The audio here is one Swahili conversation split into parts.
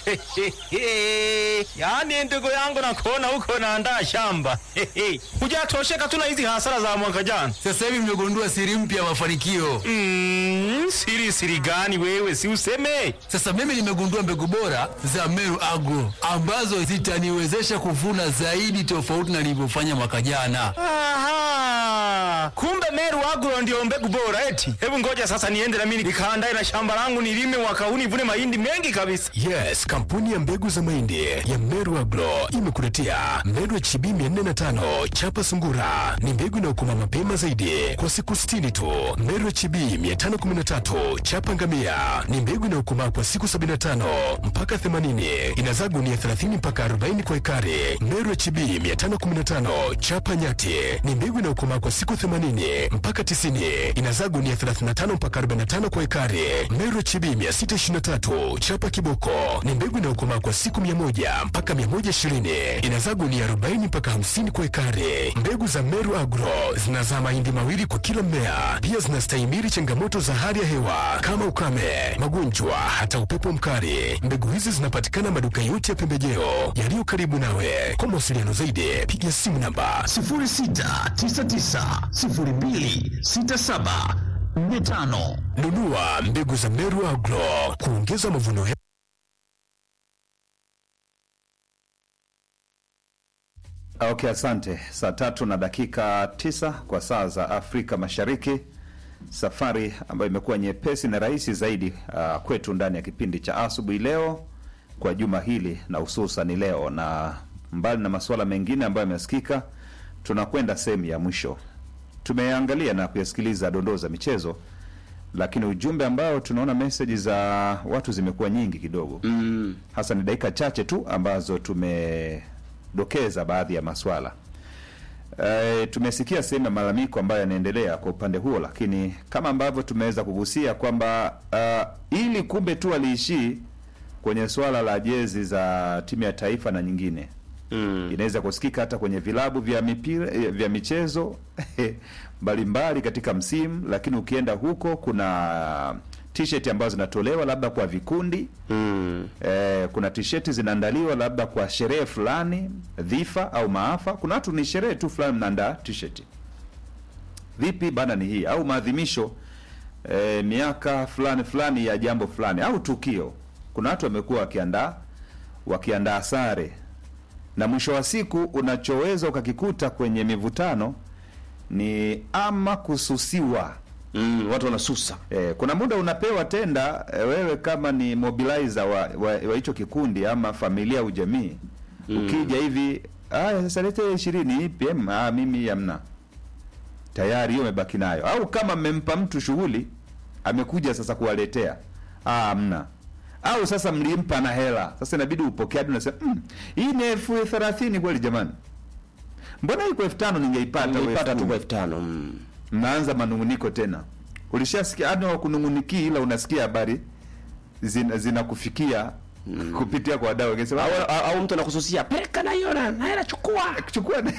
yaani ndugu yangu nakuona huko naandaa shamba hujatosheka tu na hizi hasara za mwaka jana Sasa hivi nimegundua siri mpya ya mafanikio. mm, siri siri gani wewe si useme Sasa mimi nimegundua mbegu bora za Meru Agro ambazo zitaniwezesha kuvuna zaidi tofauti na nilivyofanya mwaka jana. Aha, kumbe Meru Agro ndio mbegu bora eti. Hebu ngoja sasa niende na mimi nikaandae na shamba langu nilime mwaka huu nivune mahindi mengi kabisa. Yes, kampuni ya mbegu za mahindi ya Meru Agro imekuletea Meru HB 405 chapa sungura. Ni mbegu inayokoma mapema zaidi kwa siku 60 tu. Meru HB 513 chapa ngamia ni mbegu inayokomaa kwa siku 75 mpaka 80. Inazaa gunia 30 mpaka 40 kwa ekari. Meru HB 515 chapa nyati ni mbegu inayokomaa kwa siku 80 mpaka 90. Inazaa gunia 35 mpaka 45 kwa ekari. Meru HB 623 chapa kiboko ni mbegu inayokomaa kwa siku 100 mpaka 120. Inazaa gunia 40 mpaka 50 kwa ekari. Mbegu za Meru Agro zinazaa mahindi mawili kwa kila mmea. Pia zinastahimili changamoto za hali ya hewa kama ukame, magonjwa, hata upepo mkali. Mbegu hizi zinapatikana maduka yote ya pembejeo yaliyo karibu nawe. Kwa mawasiliano zaidi, piga simu namba 0699026745. nunua mbegu za Meru Agro kuongeza mavuno ya Okay, asante. Saa tatu na dakika tisa kwa saa za Afrika Mashariki, safari ambayo imekuwa nyepesi na rahisi zaidi uh, kwetu ndani ya kipindi cha asubuhi leo kwa juma hili na hususan leo, na mbali na masuala mengine ambayo yamesikika, tunakwenda sehemu ya mwisho. Tumeangalia na kuyasikiliza dondoo za michezo, lakini ujumbe ambao tunaona meseji za watu zimekuwa nyingi kidogo mm. hasa ni dakika chache tu ambazo tumedokeza baadhi ya maswala e, tumesikia sehemu ya malalamiko ambayo yanaendelea kwa upande huo, lakini kama ambavyo tumeweza kugusia kwamba uh, ili kumbe tu aliishii kwenye swala la jezi za timu ya taifa na nyingine mm. inaweza kusikika hata kwenye vilabu vya mipira eh, vya michezo mbalimbali katika msimu, lakini ukienda huko kuna t-shirt ambazo zinatolewa labda kwa vikundi mm. eh, kuna t-shirt zinaandaliwa labda kwa sherehe fulani, dhifa au maafa. Kuna watu ni sherehe tu fulani mnaandaa t-shirt. Vipi bana, ni hii au maadhimisho eh, miaka fulani fulani ya jambo fulani au tukio. Kuna watu wamekuwa wakiandaa wakiandaa sare na mwisho wa siku unachoweza ukakikuta kwenye mivutano ni ama kususiwa mm, watu wanasusa Eh, kuna muda unapewa tenda eh, wewe kama ni mobilizer wa wa wa hicho kikundi ama familia au jamii ukija hivi aya sasa lete ishirini PM ah, mimi hamna tayari hiyo umebaki nayo au kama mmempa mtu shughuli amekuja sasa kuwaletea ah, hamna au sasa mlimpa na hela sasa inabidi upokee hadi unasema mm, hii ni elfu thelathini kweli jamani mbona hii kwa elfu tano ningeipata wewe nilipata elfu tu kumi?" kwa elfu tano mm. mnaanza manunguniko tena. Ulishasikia hadi wakununguniki, ila unasikia habari zina- zinakufikia kupitia kwa wadau wakisema au, "Ah, au, au mtu anakususia peleka na hiyo na na hela chukua chukua na-"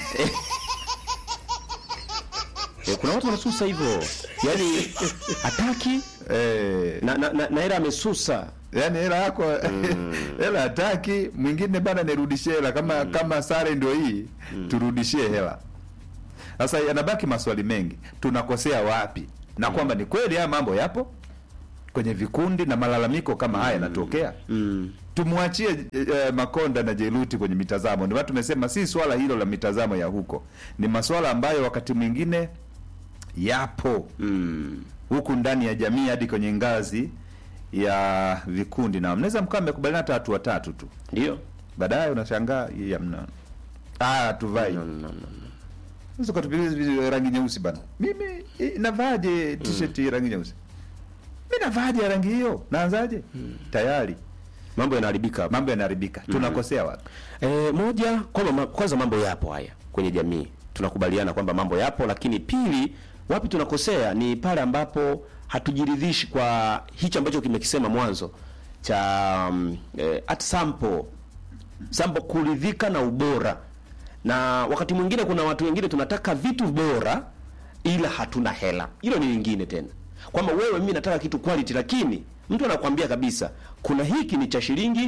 eh, kuna watu wanasusa hivyo yani hataki eh, na na, na, na hela amesusa yani hela yako hela hataki, mwingine bana nirudishie hela kama kama sare ndio hii turudishie hela. Sasa yanabaki maswali mengi, tunakosea wapi? Na kwamba ni kweli haya mambo yapo kwenye vikundi na malalamiko kama haya yanatokea mm. tumwachie eh, Makonda na Jeruti kwenye mitazamo. Ndio maana tumesema si swala hilo la mitazamo ya huko, ni maswala ambayo wakati mwingine yapo Mm. huku ndani ya jamii hadi kwenye ngazi ya vikundi, na mnaweza mkawa mmekubaliana hata watu watatu tu, ndio baadaye unashangaa hii hamna, ah, tuvai no, no, no, no. Unaweza ukatupigia hizi rangi nyeusi bana, mimi eh, navaaje t-shirt ya rangi nyeusi? Mimi navaaje ya rangi hiyo? Naanzaje? Tayari mambo yanaharibika hapa. mambo yanaharibika, tunakosea wapi? E, moja kwamba ma, kwanza mambo yapo haya kwenye jamii, tunakubaliana kwamba mambo yapo, lakini pili, wapi tunakosea ni pale ambapo hatujiridhishi kwa hichi ambacho kimekisema mwanzo cha um, eh, at sample sample, kuridhika na ubora. Na wakati mwingine kuna watu wengine tunataka vitu bora ila hatuna hela, hilo ni lingine tena, kwamba wewe, mimi nataka kitu quality, lakini mtu anakuambia kabisa kuna hiki ni cha shilingi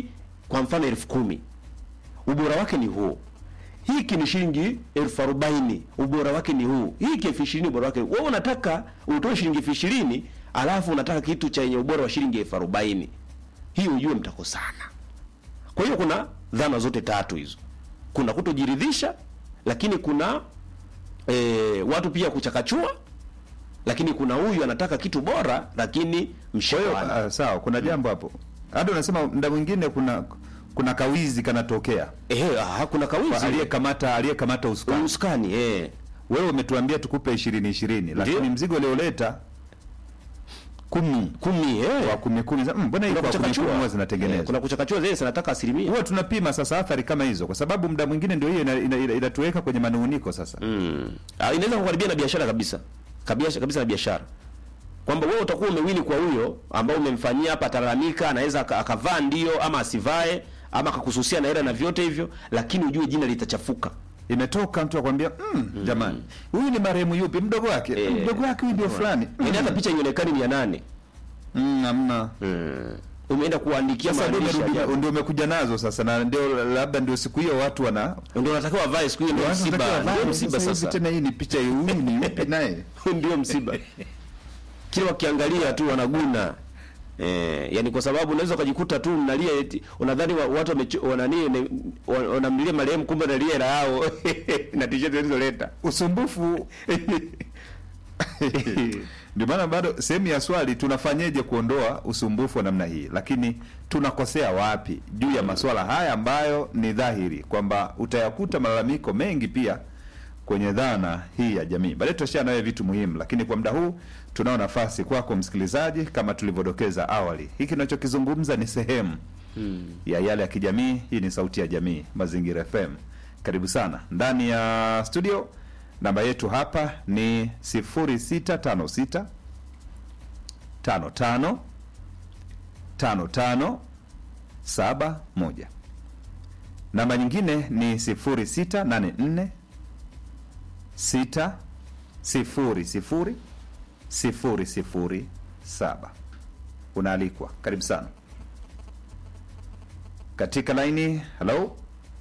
kwa mfano elfu kumi ubora wake ni huu hiki ni shilingi elfu arobaini ubora wake ni huu hiki elfu ishirini ubora wake wewe unataka utoe shilingi elfu ishirini alafu unataka kitu chenye ubora wa shilingi elfu arobaini hii ujue mtakosana kwa hiyo kuna dhana zote tatu hizo kuna kutojiridhisha lakini kuna e, watu pia kuchakachua lakini kuna huyu anataka kitu bora lakini mshawana Ah, sawa kuna jambo hapo hata unasema muda mwingine kuna kuna kawizi kanatokea ehe ah, kuna Kwa kawizi aliyekamata aliyekamata usukani uskani eh wewe umetuambia tukupe ishirini ishirini lakini mzigo ulioleta kumi kumi eh kwa kumi kumi za- mm, mbona hii kuna kwa kumi kumi kuchakachua huwa Eh, zinatengenezwa kuna kuchakachua zile zinataka asilimia huwa tunapima sasa athari kama hizo kwa sababu muda mwingine ndio hiyo inatuweka ina, ina, inatuweka kwenye manunguniko sasa mm. ah, inaweza kukaribia na biashara kabisa kabisa kabisa na biashara kwamba wewe utakuwa umewini kwa huyo ambao umemfanyia hapa atalalamika anaweza aka- akavaa ndio ama asivae ama akakususia na hela na vyote hivyo lakini ujue jina litachafuka imetoka mtu akwambia mm, jamani huyu ni marehemu yupi mdogo wake Eh. mdogo wake huyu ndio fulani yaani hata picha ionekani ni ya nane mm, hamna umeenda kuandikia sasa ndio maandishi umerudi- ajabu. ndio umekuja nazo sasa na ndio labda ndio siku hiyo watu wana ndio unatakiwa avae siku hiyo ndio watu msiba wanatakiwa ndio vae, msiba sasa hivi sasa tena hii ni picha huyu ni yupi naye ndio msiba kila wakiangalia tu wanaguna Eh, yani kwa sababu unaweza ukajikuta tu mnalia eti unadhani wa, watu wamecho- wanani ne- wa- wanamlilia marehemu kumbe nalia hela yao na t-shirt zilizoleta usumbufu ndio maana bado sehemu ya swali tunafanyeje kuondoa usumbufu wa namna hii lakini tunakosea wapi juu ya masuala haya ambayo ni dhahiri kwamba utayakuta malalamiko mengi pia kwenye dhana hii ya jamii baadaye tutashia nawe vitu muhimu lakini kwa muda huu tunao nafasi kwako msikilizaji kama tulivyodokeza awali hiki tunachokizungumza ni sehemu ya yale ya kijamii hii ni sauti ya jamii mazingira fm karibu sana ndani ya studio namba yetu hapa ni 0656 55 55 71 namba nyingine ni 0684 6 sifuri sifuri sifuri sifuri saba unaalikwa karibu sana katika laini halo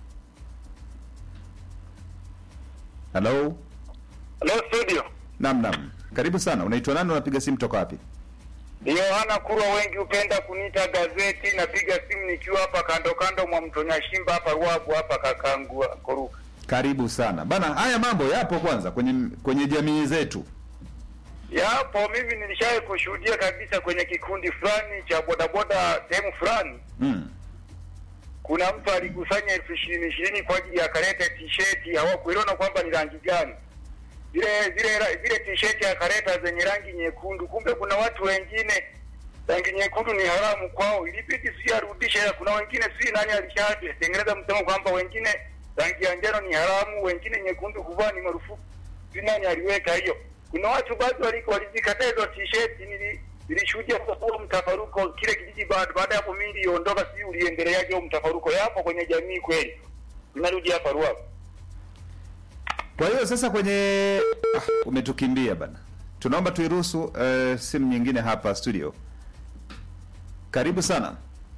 halo Hello studio. nam nam karibu sana unaitwa nani unapiga simu toka wapi Yohana Kurwa, wengi hupenda kuniita gazeti. Napiga simu nikiwa hapa kando kando mwa mto Nyashimba hapa Ruabu hapa Kakangua Koruka. karibu sana bana haya mambo yapo kwanza kwenye kwenye jamii zetu Yapo, mimi nilishawahi kushuhudia kabisa kwenye kikundi fulani cha bodaboda sehemu fulani, mm. kuna mtu alikusanya elfu ishirini ishirini kwa ajili ya kaleta t-shirt, hawakuelewana kwamba ni rangi gani zile zile ra- zile t-shirt akaleta zenye rangi nyekundu, kumbe kuna watu wengine rangi nyekundu ni haramu kwao, ilibidi sijui arudishe. hela. Kuna wengine sijui nani alishatengeneza msemo kwamba wengine rangi ya njano ni haramu, wengine nyekundu kuvaa ni marufuku, sijui nani aliweka hiyo. Kuna watu baadhi wali- walizikataa hizo t-shirt, nili nilishuhudia kwa kuwa mtafaruko kile kijiji. Baada baada ya hapo mimi niliondoka, sijui uliendeleaje huo mtafaruko. Yapo kwenye jamii kweli, inarudi hapa Ruaha. kwa hiyo sasa kwenye ah, umetukimbia bana tunaomba tuiruhusu uh, simu nyingine hapa studio karibu sana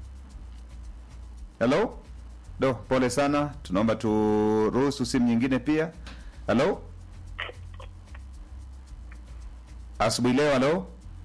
halo do pole sana tunaomba turuhusu simu nyingine pia halo asubuhi leo halo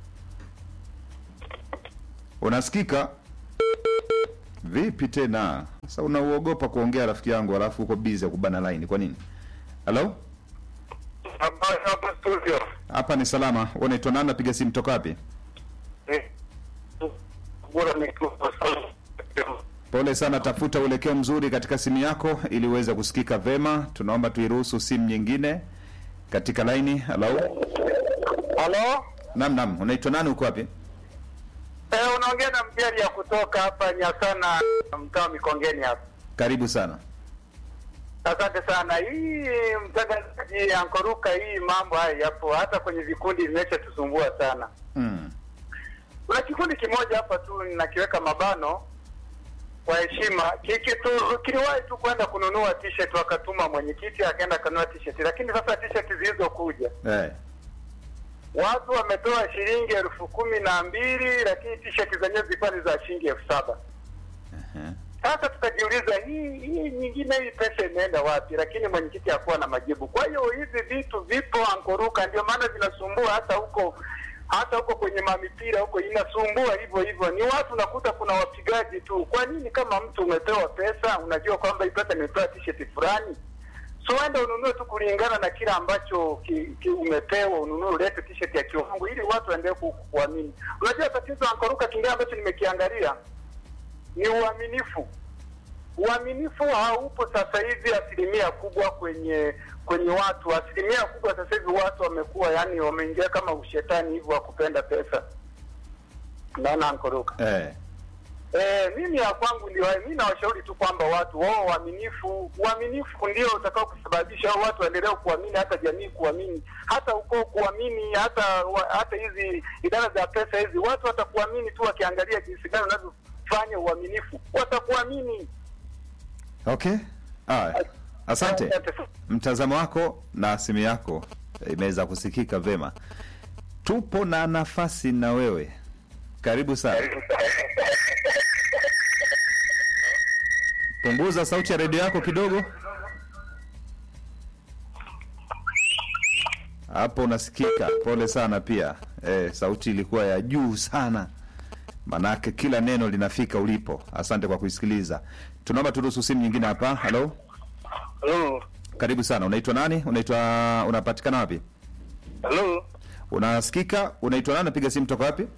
unasikika vipi tena sasa unauogopa kuongea rafiki yangu alafu uko bizi ya kubana line kwa nini halo Habari hapa studio. hapa ni salama unaitwa nani napiga simu toka wapi Eh, bora nikiwa pole sana tafuta uelekeo mzuri katika simu yako ili uweze kusikika vema tunaomba tuiruhusu simu nyingine katika laini halo Halo? nam nam unaitwa nani uko wapi Eh, unaongea na mjeri ya kutoka hapa Nyasana mtaa wa Mikongeni hapa. karibu sana Asante sana. Hii mtangazaji ankoruka, hii mambo haya yapo hata kwenye vikundi vimeshatusumbua sana. mm. Kuna kikundi kimoja hapa tu nakiweka mabano kwa heshima, kikitu kiliwahi tu kwenda kununua t-shirt, wakatuma mwenyekiti akaenda kanunua t-shirt, lakini sasa t-shirt zilizokuja eh. watu wametoa shilingi elfu kumi na mbili lakini t-shirt zenyewe zilikuwa ni za shilingi elfu saba Sasa tukajiuliza hii hii nyingine hii pesa imeenda wapi? Lakini mwenyekiti hakuwa na majibu. Kwa hiyo hivi vitu vipo ankoruka, ndio maana vinasumbua hata huko hata huko kwenye mamipira huko inasumbua hivyo hivyo. Ni watu nakuta kuna wapigaji tu. Kwa nini kama mtu umepewa pesa, unajua kwamba hii pesa nimepewa t-shirt fulani, so enda ununue tu kulingana na kile ambacho ki, ki umepewa, ununue ulete t-shirt ya kiwango ili watu waendelee ku- kuamini. Unajua tatizo ankoruka kingine ambacho nimekiangalia ni uaminifu. Uaminifu haupo sasa hivi asilimia kubwa kwenye kwenye watu. Asilimia kubwa sasa hivi watu wamekuwa yani, wameingia kama ushetani hivyo wa kupenda pesa. Naona ankoruka Eh. Eh, mimi ya kwangu ndio hayo. Mimi nawashauri tu kwamba watu wao uaminifu, uaminifu ndio utakao kusababisha hao watu waendelee kuamini, hata jamii kuamini, hata ukoo kuamini, hata wa, hata hizi idara za pesa hizi, watu watakuamini tu wakiangalia jinsi gani unavyofanya uaminifu, watakuamini. Okay. Haya. Asante. Mtazamo wako na simu yako imeweza kusikika vema. Tupo na nafasi na wewe. Karibu sana. Punguza sauti ya redio yako kidogo. Hapo unasikika. Pole sana pia. Eh, sauti ilikuwa ya juu sana. Manake kila neno linafika ulipo. Asante kwa kuisikiliza. Tunaomba turuhusu simu nyingine hapa. Halo. Halo, Karibu sana. Unaitwa nani? Unaitwa unapatikana wapi? halo, Unasikika? Unaitwa nani? Napiga simu toka wapi?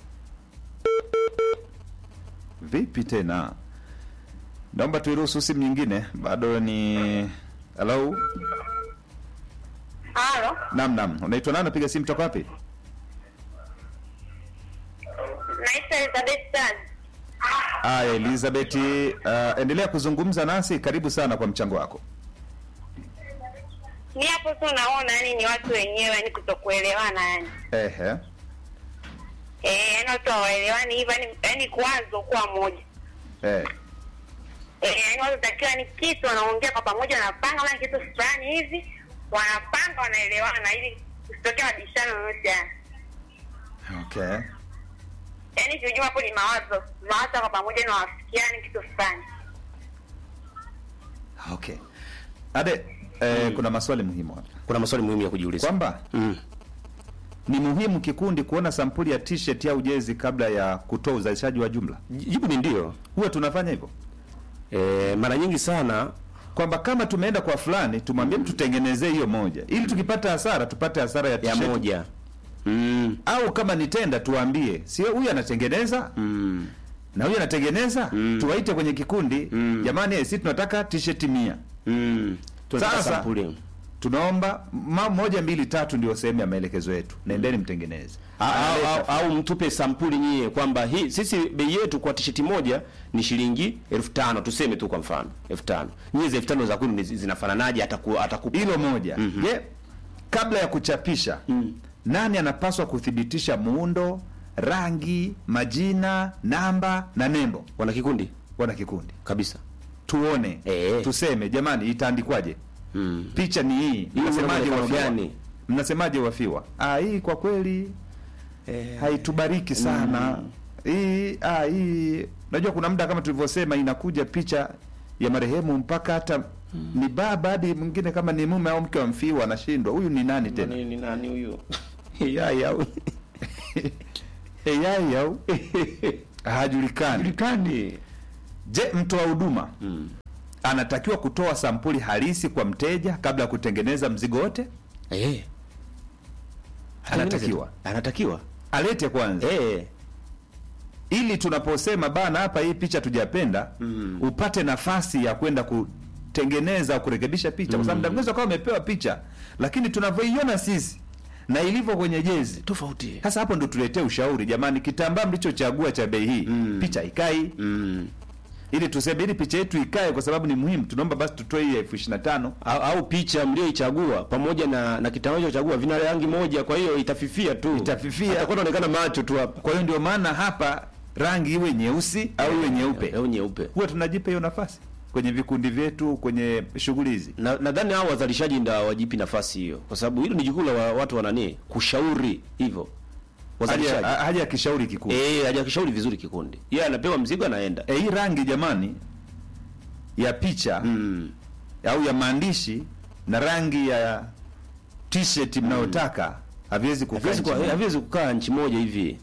Vipi tena? Naomba tuiruhusu simu nyingine. Bado ni Hello. Halo, Naam, naam. Unaitwa nani? Napiga simu toka wapi? naitwa Elizabeth Tan. Aya, Elizabeth, uh, endelea kuzungumza nasi. Karibu sana kwa mchango wako. Ni hapo tu naona yani ni watu wenyewe yani kutokuelewana yani. Ehe. Eh, yani watu hawaelewani hivyo yani, yani kuwazo kuwa moja. Eh. Eh, yani watu takiwa ni kitu wanaongea kwa pamoja wanapanga kama kitu fulani hivi wanapanga wanaelewana ili kusitokea mabishano yoyote yani. Okay. Yaani kiujuma hapo ni mawazo, mawazo kwa pamoja na wafikiani kitu fulani. Okay. Ade, eh, kuna maswali muhimu hapa. Kuna maswali muhimu ya kujiuliza. Kwamba Mm. ni muhimu kikundi kuona sampuli ya t-shirt au jezi kabla ya kutoa uzalishaji wa jumla. Jibu ni ndio. Huwa tunafanya hivyo E, mara nyingi sana kwamba kama tumeenda kwa fulani tumwambie mtu tengenezee hiyo moja, ili tukipata hasara tupate hasara ya ya t-shirt. moja mm. au kama ni tenda tuwaambie, sio huyu anatengeneza Mm. na huyu anatengeneza Mm. tuwaite kwenye kikundi Mm. jamani, eh, sisi tunataka t-shirt mia Mm. Tunataka Sasa- sampuli. tunaomba ma, moja mbili tatu ndio sehemu ya maelekezo yetu, nendeni mtengeneze. au, Analeta. au, au mtupe sampuli nyie kwamba hii sisi bei yetu kwa tisheti moja ni shilingi elfu tano tuseme tu kwa mfano elfu tano nyie za elfu tano za kwenu ni- zinafananaje ataku, atakupa hilo moja. Mhm. Je, kabla ya kuchapisha nani anapaswa kuthibitisha muundo, rangi, majina, namba na nembo? wana kikundi Wana kikundi kabisa tuone, Eh. tuseme jamani, itaandikwaje? mm. Picha ni hii, mnasemaje muonekano wafiwa? gani? Mnasemaje wafiwa? Ah, hii kwa kweli haitubariki sana hii. Ah, hii unajua, kuna muda kama tulivyosema, inakuja picha ya marehemu mpaka hata ni baba hadi mwingine kama ni mume au mke wa mfiwa anashindwa, huyu ni nani tena? ni nani huyo yai au AI au hajulikani. julikani Je, mtoa huduma anatakiwa kutoa sampuli halisi kwa mteja kabla ya kutengeneza mzigo wote? eh Anatakiwa anatakiwa alete kwanza eh ili tunaposema bana, hapa hii picha tujapenda, upate nafasi ya kwenda kutengeneza au kurekebisha picha, kwa sababu mtangazo kama umepewa picha, lakini tunavyoiona sisi na ilivyo kwenye jezi tofauti sasa hapo ndo tuletee ushauri jamani, kitambaa mlichochagua cha bei hii picha ikai, mm. ili tuseme ili picha yetu ikae, kwa sababu ni muhimu. Tunaomba basi tutoe hii elfu ishirini na tano au, au picha mlioichagua pamoja na na kitambaa chochagua vina rangi moja, kwa hiyo itafifia tu, Itafifia. atakuwa anaonekana macho tu hapa Kwa hiyo ndio maana hapa rangi iwe nyeusi au iwe nyeupe, au nyeupe. huwa tunajipa hiyo nafasi kwenye vikundi vyetu, kwenye shughuli hizi. Na nadhani hao wazalishaji ndio wajipi nafasi hiyo, kwa sababu hilo ni jukumu la wa- watu wanani kushauri hivyo Haja wazalishaji. haja ya kishauri kikundi Eh, hajakishauri vizuri kikundi, yeye anapewa mzigo anaenda. E, hii rangi jamani, ya picha Mm. au ya maandishi na rangi ya t-shirt mnayotaka haviwezi kukaa Haviwezi nchi kuwa- moja. haviwezi kukaa nchi moja hivi.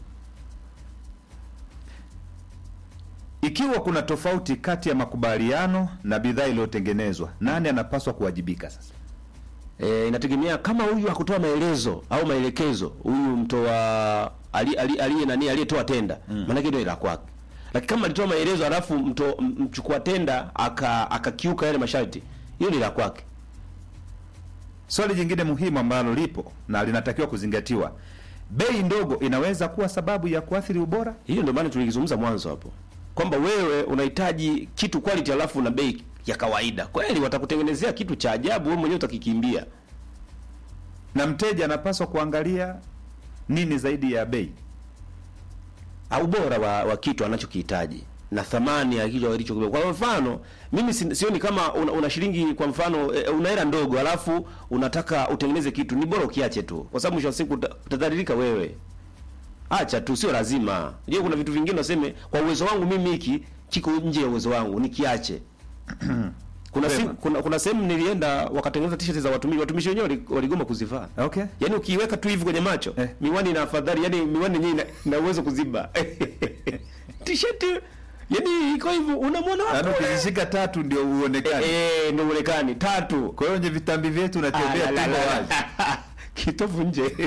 Ikiwa kuna tofauti kati ya makubaliano na bidhaa iliyotengenezwa, nani anapaswa kuwajibika sasa? E, inategemea kama huyu hakutoa maelezo au maelekezo, huyu mtoa ali- ali- aliye nani aliyetoa tenda mm. maanake ndio ila kwake. Lakini kama alitoa maelezo alafu mto, m- mchukua tenda aka akakiuka yale masharti, hiyo ni la kwake. Swali jingine muhimu ambalo lipo na linatakiwa kuzingatiwa, bei ndogo inaweza kuwa sababu ya kuathiri ubora. Hiyo ndio maana tulikizungumza mwanzo hapo kwamba wewe unahitaji kitu quality alafu na bei ya kawaida. Kweli watakutengenezea kitu cha ajabu, wewe mwenyewe utakikimbia. na mteja anapaswa kuangalia nini zaidi ya bei. au ubora wa, wa kitu anachokihitaji na thamani ya kitu alichokibeba. Kwa mfano, mimi si- sioni kama una, una shilingi kwa mfano e, una hela ndogo alafu unataka utengeneze kitu, ni bora ukiache tu, kwa sababu mwisho wa siku uta- utadhalilika wewe. Acha tu, sio lazima. Je, kuna vitu vingine unaseme kwa uwezo wangu mimi hiki kiko nje ya uwezo wangu, nikiache. kuna, siku, kuna kuna sehemu nilienda wakatengeneza t-shirt za watumishi, watumishi wenyewe wali- waligoma kuzivaa. Okay. Yaani ukiiweka tu hivi kwenye macho Eh. miwani na afadhali, yani miwani yenyewe ina, ina uwezo kuziba t-shirt yani iko hivyo, unamwona Yaani wapi? ukizishika tatu ndio uonekane. Eh, ndio uonekani tatu Kwa hiyo kwenye vitambi vyetu Ah, unatembea la, la, tumbo la, wazi. la. kitovu nje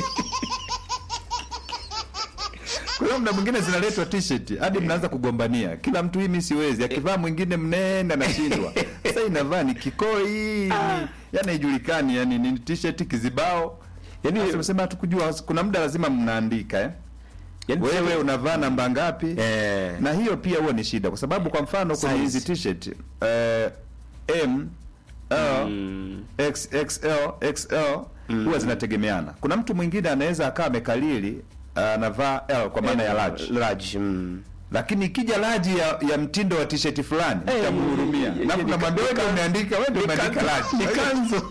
Kwa hiyo muda mwingine zinaletwa t-shirt hadi mnaanza kugombania, kila mtu hii mimi siwezi, akivaa mwingine mnene anashindwa. Sasa inavaa ni kikoi, ni yani haijulikani, yani ni t-shirt kizibao. Yani unasema hatukujua, kuna muda lazima mnaandika eh. yani Wewe unavaa namba ngapi? eh, na hiyo pia huwa ni shida kwa sababu kwa mfano kwenye Size. hizi t-shirt eh, M L mm, XXL XL huwa zinategemeana. Kuna mtu mwingine anaweza akawa amekalili anavaa L kwa maana ya large, large mm. lakini ikija large ya, ya mtindo wa t-shirt fulani Eh, utamhurumia eh, na eh, kunamwambia wewe ndio nika- umeandika, wewe ndio umeandika large. ni kanzu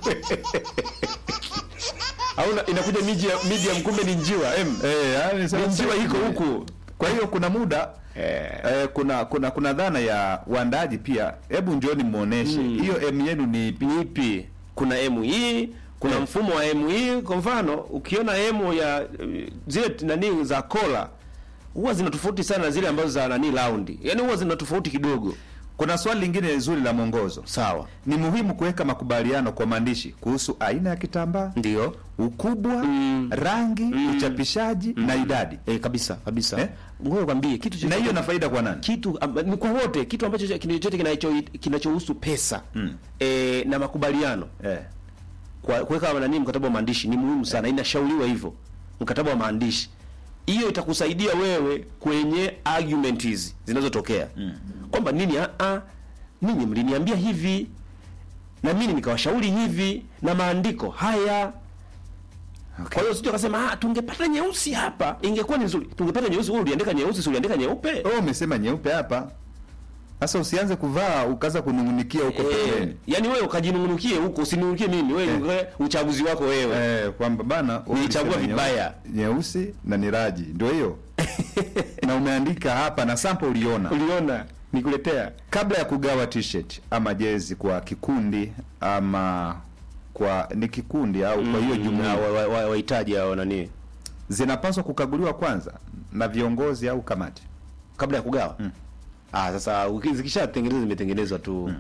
au na- inakuja medium medium, kumbe ni njiwa M Eh, yani sasa- Ni njiwa iko huku Kwa hiyo kuna muda eh. Eh, kuna kuna kuna dhana ya uandaji pia. Hebu njooni muoneshe hiyo M yenu ni ipi? ni ipi? Kuna M hii, kuna Eh. mfumo wa M hii. Kwa mfano, ukiona M ya eh, zile nani za kola huwa zina tofauti sana na zile ambazo za nani round, yaani huwa zina tofauti kidogo. Kuna swali lingine zuri la mwongozo. Sawa, Ni muhimu kuweka makubaliano kwa maandishi kuhusu aina ya kitambaa, ndio ukubwa, Mm. rangi, uchapishaji na idadi. eh, kabisa kabisa. Eh? Ngoja kwambie kitu Na chochote- hiyo na faida kwa nani? kitu amba, ni kwa wote, kitu ambacho cha- kitu chochote kinacho kinachohusu pesa Mm. eh, na makubaliano Eh. kwa kuweka nani mkataba wa maandishi ni muhimu sana, inashauriwa hivyo, mkataba wa maandishi. Hiyo itakusaidia wewe kwenye argument hizi zinazotokea kwamba nini, a a ninyi mliniambia hivi na mimi nikawashauri hivi na maandiko haya. Kwa hiyo sio kasema ah, tungepata nyeusi hapa ingekuwa ni nzuri. Tungepata nyeusi, wewe uliandika nyeusi, si uliandika nyeupe? Wewe umesema nyeupe hapa. Sasa usianze kuvaa ukaanza kunungunikia huko Eh, pembeni. yani wewe ukajinungunikie huko, usinungunikie mimi, wewe Eh. uchaguzi wako wewe. Eh, kwamba bana wewe Nilichagua ulisema vibaya. nyeusi- Nyeusi na ni raji. Ndio hiyo. na umeandika hapa na sample uliona. Uliona nikuletea kabla ya kugawa t-shirt ama jezi kwa kikundi ama kwa ni kikundi au kwa hiyo jumuiya wahitaji wa, wa, wahitaji hao nani zinapaswa kukaguliwa kwanza na viongozi au kamati. kabla ya kugawa. Ah, sasa uki- zikishatengenezwa zimetengenezwa tu